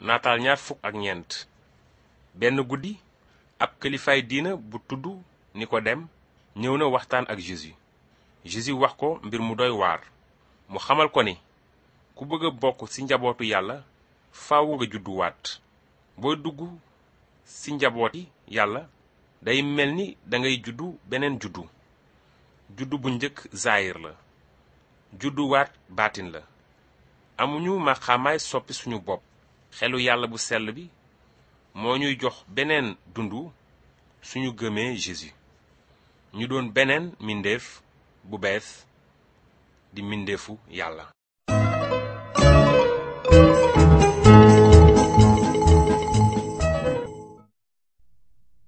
naataal ñaar fukk ak ñeent benn guddi ab kilifaay diina bu tudd Nikodem ñëw na waxtaan ak Jésus Jésus wax ko mbir mu doy waar mu xamal ko ni ku bëgg a bokk ci njabootu yàlla faaw nga judduwaat booy dugg ci njabooti yàlla day mel ni dangay juddu beneen juddu juddu bu njëkk zaayir la judduwaat baatin la amuñu maqaamaay soppi suñu bopp xelu yàlla bu sell bi moo ñuy jox beneen dundu suñu gëmee Jésus ñu doon beneen mbindeef bu bees di mbindeefu yàlla